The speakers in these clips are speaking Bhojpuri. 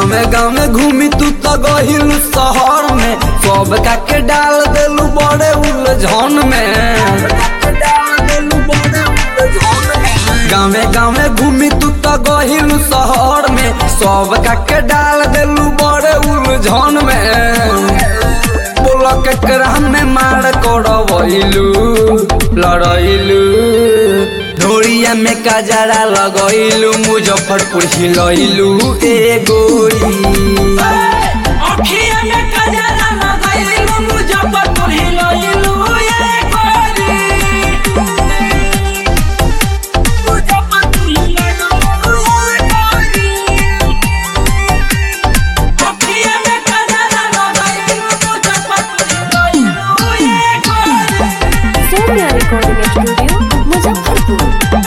गाँवे गाँवे घूमी तू तो गहिल शहर में सब का के डाल देलू बड़े उलझन में गाँवे गाँवे घूमी तू तो गहिल शहर में सब का के डाल देलू बड़े उलझन में बोला केकरा में मार करवैलू लड़ैलू ढोरिया में कजरा लगैलू मुजफ्फरपुर हिलैलू ए गोरी अखिया में कजरा लगैलू मुजफ्फरपुर हिलैलू ये गोरी मुजफ्फरपुर हिलैलू ये गोरी अखिया में कजरा लगैलू मुजफ्फरपुर हिलैलू ये गोरी सौम्या रिकॉर्डिंग स्टूडियो मुजफ्फरपुर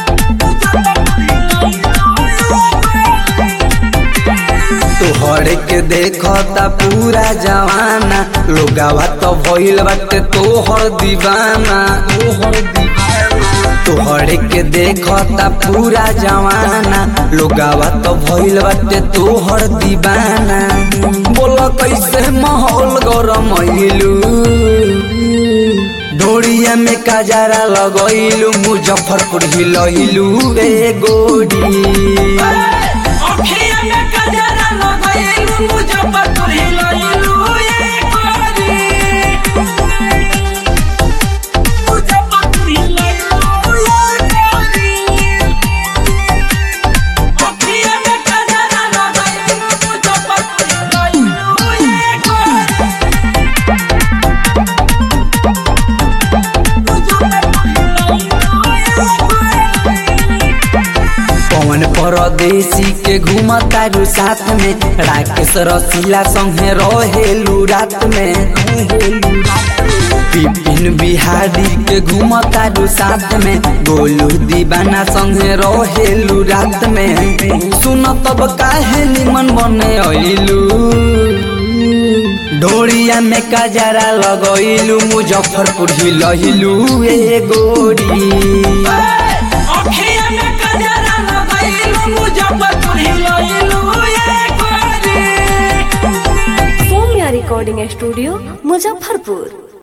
तोहर के देखता पूरा जवाना लोगावा तो भइल बाटे तोहर दीवाना तोहर दीवाना तोहर के देखता पूरा जवाना लोगावा तो भइल बाटे तोहर दीवाना बोल कैसे माहौल गरम अइलू ढोरिया में कजरा लगैलू मुजफ्फरपुर हिलैलू ए गोरी अखिया में कजरा लगैलू मुजफ्फरपुर हिलैलू ये गोरी मुजफ्फरपुर हिलैलू ये गोरी अखिया में कजरा लगैलू मुजफ्फरपुर हिलैलू ये गोरी पवन परदेसी के घूमतारू साथ में राकेश रसीला संगे रहेलू रात में विपिन बिहारी के घूमतारू साथ में गोलू दीवाना संगे रहेलू रात में सुन तब काहे निमन बने अइलू ढोरिया में कजरा लगैलू मुजफ्फरपुर हिलैलू ए गोरी अखिया में कजरा लगैलू मुजफ्फरपुर हिलैलू ये गोरी सौम्या रिकॉर्डिंग स्टूडियो मुजफ्फरपुर